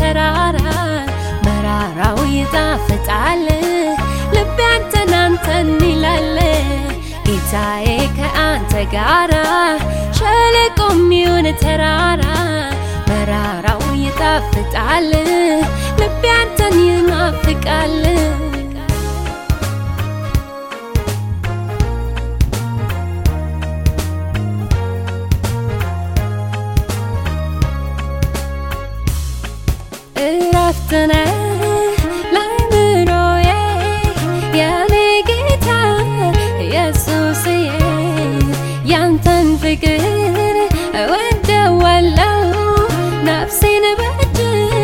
ተራራ መራራው ይጣፍጣል ልቤ አንተን አንተን ይላል ጌታዬ ከአንተ ጋራ ሸለቆም ይሁን ተራራ መራራው ይጣፍጣል ልቤ አንተን ይናፍቃል እረፍት ነህ ለአእምሮዬ የኔ ጌታ ኢየሱስዬ ያንተን ፍቅር እወደዋለሁ ነፍሴን በእጅ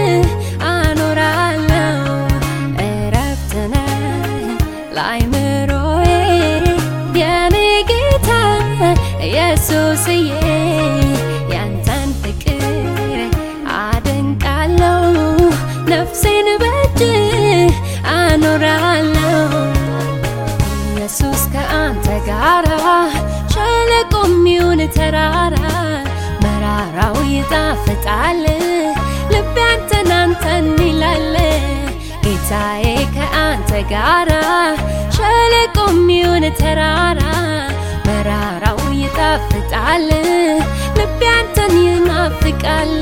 አኖራለሁ እረፍት ነህ ለአእምሮዬ የኔ ጌታ ኢየሱስዬ ያንተን ፍቅር አደንቃለሁ ነፍሴን በእጅ አኖራለሁ ኢየሱስ ከአንተ ጋራ ሸለቆም ይሁን ተራራ መራራው ይጣፍጣል ልቤ አንተን አንተን ይላል ጌታዬ ከአንተ ጋራ ሸለቆም ይሁን ተራራ መራራው ይጣፍጣል ልቤ አንተን ይናፍቃል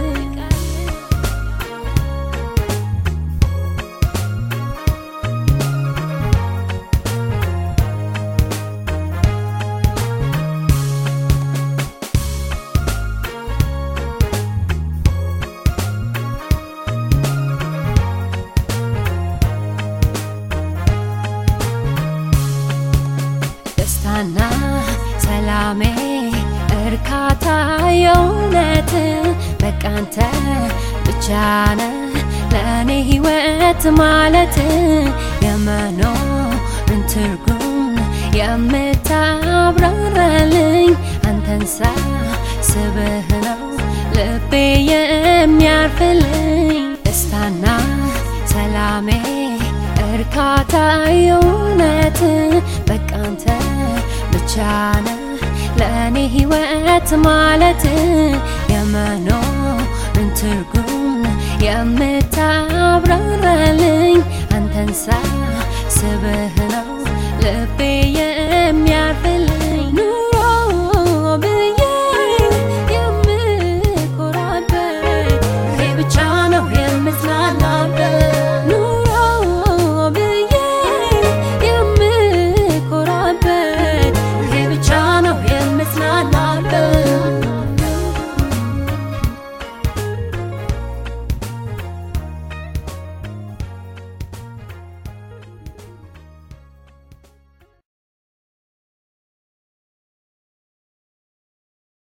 ደስታና ሰላሜ እርካታ የእውነት በቃንተ ብቻ ነህ ለእኔ ሕይወት ማለት የመኖርን ትርጉም የምታብራራልኝ አንተን ሳስብህ ነው ልቤ የሚያርፍልኝ ደስታና ሰላሜ እርካታ የእውነት በቃንተ ብቻ ነህ ለእኔ ሕይወት ማለት የመኖርን ትርጉም የምታብራራልኝ አንተን ሳስብህ ነው ልቤ የሚያርፍልኝ